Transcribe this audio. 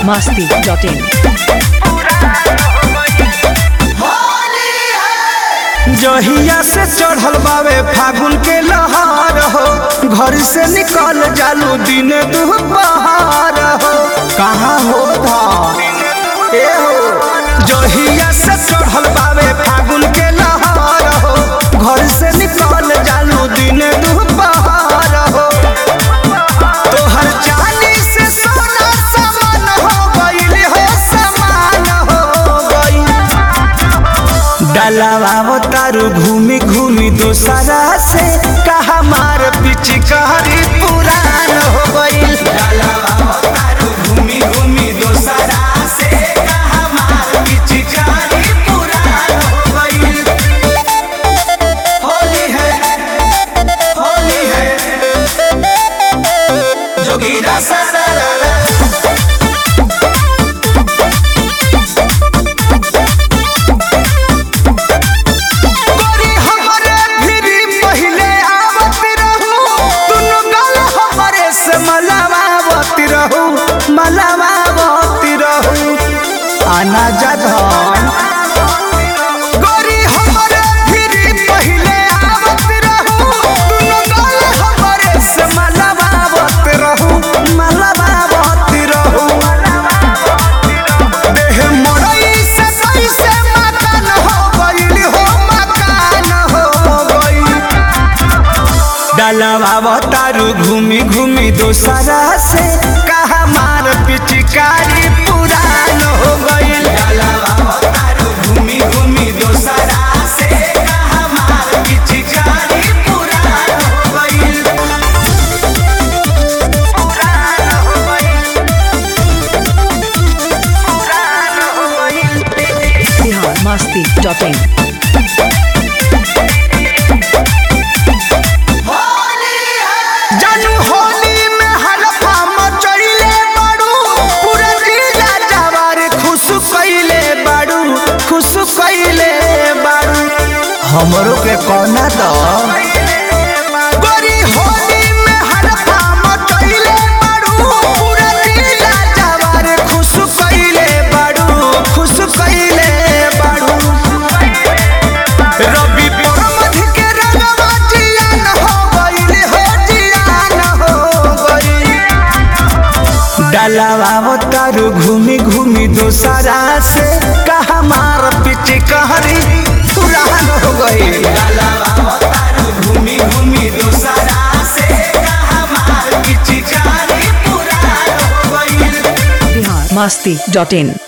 masti.in. जहिया से चढ़ल बावे फागुन के लहार हो घर से निकल जालू दिन दुपहार हो कहाँ हो धार ए हो जहिया से चढ़ल बावे फागुन के लहार हो घर से निकल जालू दिन दुपहार हो तोहर चांदी से सोना समान हो गइल हो समान हो गइल डलावा तारू घूमी घूमी दोसरा से कहा मार पिचकारी पुरान हो गइल घूमी घूमी दोसरा से कहा मार पिचकारी पुरान हो गइल होली है होली है जोगीरा सारा गोरी हमरे भिरी पहिले आवत रहू दुनु गल हमरे से मलावावत रहू मलावावत रहू आना जधन गोरी हमरे भिरी पहिले आवत रहू दुनु गल हमरे से मलावावत रहू मलावावत रहू देह मड़ई से कैसे मकान हो गइल हो मकान हो गइल डलवा तारू घूमी घूमी दोसरा से कहा मार पिचकारी पुरान हो गइल घूमी घूमी दोसरा से कहा मार पिचकारी पुरान हो गइल पुरान हो गइल पुरान हो गइल Bihar masti.in. जानू होली में हलफा मचइले बाड़ू पूरा जिला जवार खुश कइले बाड़ू खुश कइले बाड़ू हमरो के कोना द गोरी होली में हलफा मचइले बाड़ू पूरा जिला जवार खुश कइले बाड़ू खुश कइले बाड़ू रवि परमध के रंगवा जियान हो गइल हो जियान हो गइल डलावा तारू घूमी घूमी दोसरा से कहा मार पिच कहरी पुरान हो गइल घूमी घूमी दोसरा से कहा मार पिच कहरी पुरान हो गइल Bihar masti.in.